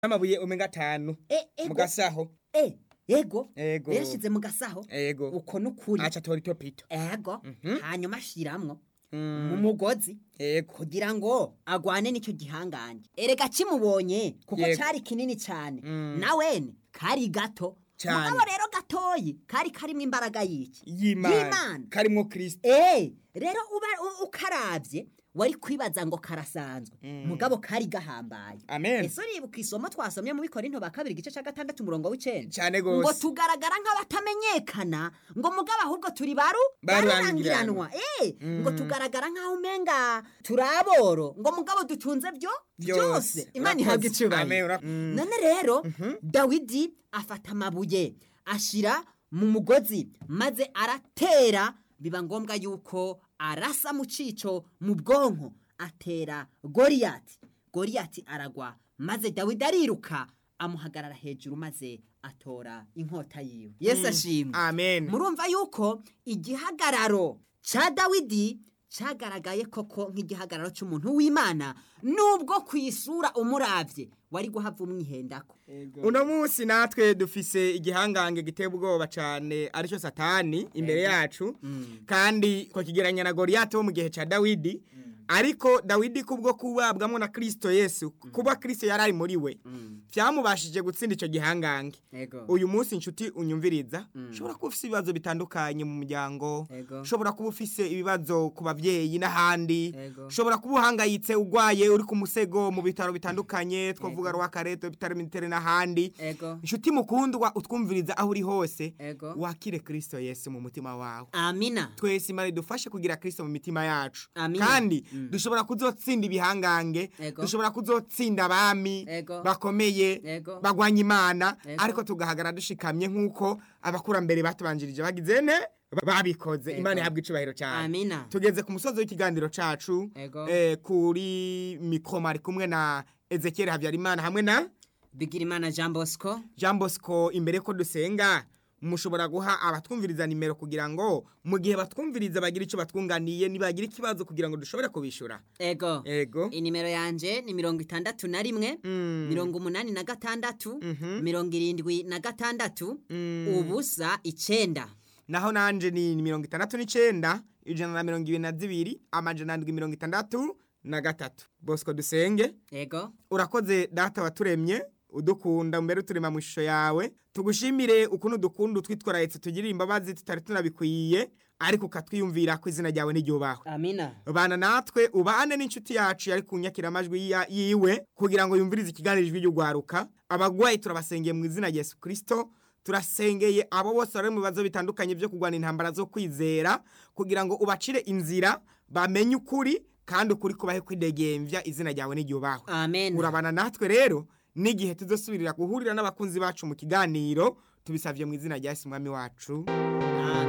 n'amabuye umenga atanu E- mu ego gasaho e ego ego yashize mu gasaho ego uko nukuri aca atora itopito ego Mhm. hanyuma ashiramwo mu Mm, mugozi ego kugira ngo agwane n'icyo gihangange erega kimubonye kuko Yego. cari kinini cyane Mm. nawene kari gato Cane. mugabo rero gatoyi kari karimwo imbaraga y'iki y'imana Y'Imana. karimwo kristo Eh, rero uba u- ukaravye wari kwibaza ngo karasanzwe Mm. mugabo kari gahambaye amen ese uribuka isomo twasomye mu bikorinto ba kabiri igice cya gatandatu umurongo w'icenda cyane ngo gose tugaragara nk'abatamenyekana ngo mugabo ahubwo turi baru Barurangiranwa. barurangiranwa eh Mm. ngo tugaragara nk'aho umenga turi aboro ngo mugabo dutunze byo byose imana ihabwa Urakoze. Amen, icubahiro ura- Mm. none rero dawidi afata amabuye ashira mu mugozi maze aratera biba ngombwa yuko arasa mu cico mu bwonko atera goriyati goriyati aragwa maze dawidi ariruka amuhagarara hejuru maze atora inkota yiwe yesu ashimwe amen murumva yuko igihagararo cya dawidi cyagaragaye koko nk'igihagararo cy'umuntu w'imana nubwo ku isura umuravye wari guhava umwihendako uno munsi natwe dufise igihangange giteye ubwoba cyane aricyo satani imbere yacu kandi twakigeranya na goriyati wo mu gihe cya dawidi ariko dawidi kubwo kubabwamo na kirisito yesu kuba kirisito yari ari muri we byamubashije gutsinda icyo gihangange Ego. uyu munsi inshuti unyumviriza Mm. ushobora kuba ufite ibibazo bitandukanye mu muryango Ego. ushobora kuba ufise ibibazo ku babyeyi n'ahandi Ego. ushobora kuba uhangayitse urwaye uri ku musego mu bitaro bitandukanye twavuga rw'akareto ibitaro mitere n'ahandi ego inshuti mukundwa utwumviriza aho uri hose ego wakire kirisito yesu mu mutima wawe amina twese imana idufashe kugira kirisito mu mitima yacu Amina. kandi Mm. dushobora kuzotsinda ibihangange Ego. dushobora kuzotsinda abami Ego. bakomeye Ego. bagwanya imana Ego. ariko tugahagarara dushikamye nk'uko abakurambere batubanjirije bagize ne babikoze Ego. imana ihabwa icubahiro cyane amina tugeze ku musozi w'ikiganiro cacu Ego. eh, kuri mikoma ari kumwe na ezekiel habyarimana hamwe na bigirimana jean bosco jean bosco imbere ko dusenga mushobora guha abatwumviriza nimero kugira ngo mu gihe batwumviriza bagira icyo batwunganiye nibagira ikibazo kugira ngo dushobore kubishyura ego ego inimero yanje ni mirongo itandatu na rimwe Mm. mirongo umunani na gatandatu Mhm. mirongo irindwi na gatandatu Mm. ubusa icenda naho nanje ni mirongo itandatu n'icenda ijana na mirongo ibiri na zibiri amajana ndwi mirongo itandatu na gatatu bosco dusenge ego urakoze data waturemye udukunda mbere uturema mu ishusho yawe tugushimire ukuntu dukunda utwitwararetse tugirira imbabazi tutari tunabikwiye ariko ukatwiyumvira ko izina ryawe n'iryubahwe amina bana natwe ubane n'inshuti yacu yari kunyakira amajwi ya- yiwe kugira ngo yumvirize ikiganiro ijwi ry'ugwaruka abagwayi turabasengeye mu izina rya yesu kirisito turasengeye abo bose bari mu bibazo bitandukanye byo kurwana intambara zo kwizera kugira ngo ubacire inzira bamenye ukuri kandi ukuri kubahe kwidegembya izina ryawe n'iryubahwe amen urabana natwe rero n'igihe tuzosubirira guhurira n'abakunzi bacu mu kiganiro tubisabye mu izina rya yesu umwami wacu